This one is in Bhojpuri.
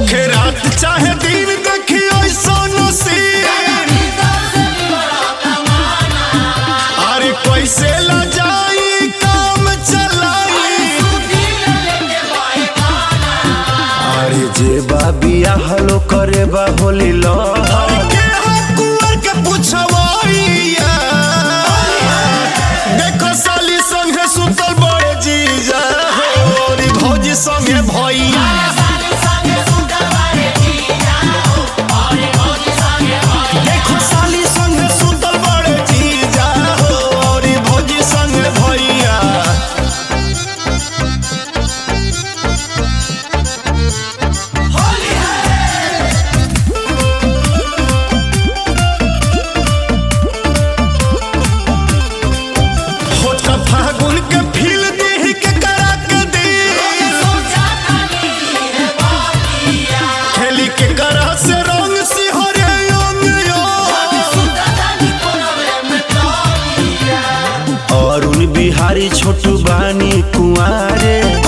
होखे रात चाहे दिन देखियो सोनो सीन अरे कैसे ला जाई काम चलाई अरे जे बा बियाह लो करे बा होली लो अरे के हो कुंवर के पुछवाइया देखो साली संगे सुतल बड़े जीजा हो रे भौजी संगे भैया देखो साली संगे सुतल बड़े जीजा हो रे भौजी संगे भैया होठ फागुन के फील देह के करा के दे खेली के करा से रंग सिहरे अंग अरुण बिहारी छोटू बानी कुआरे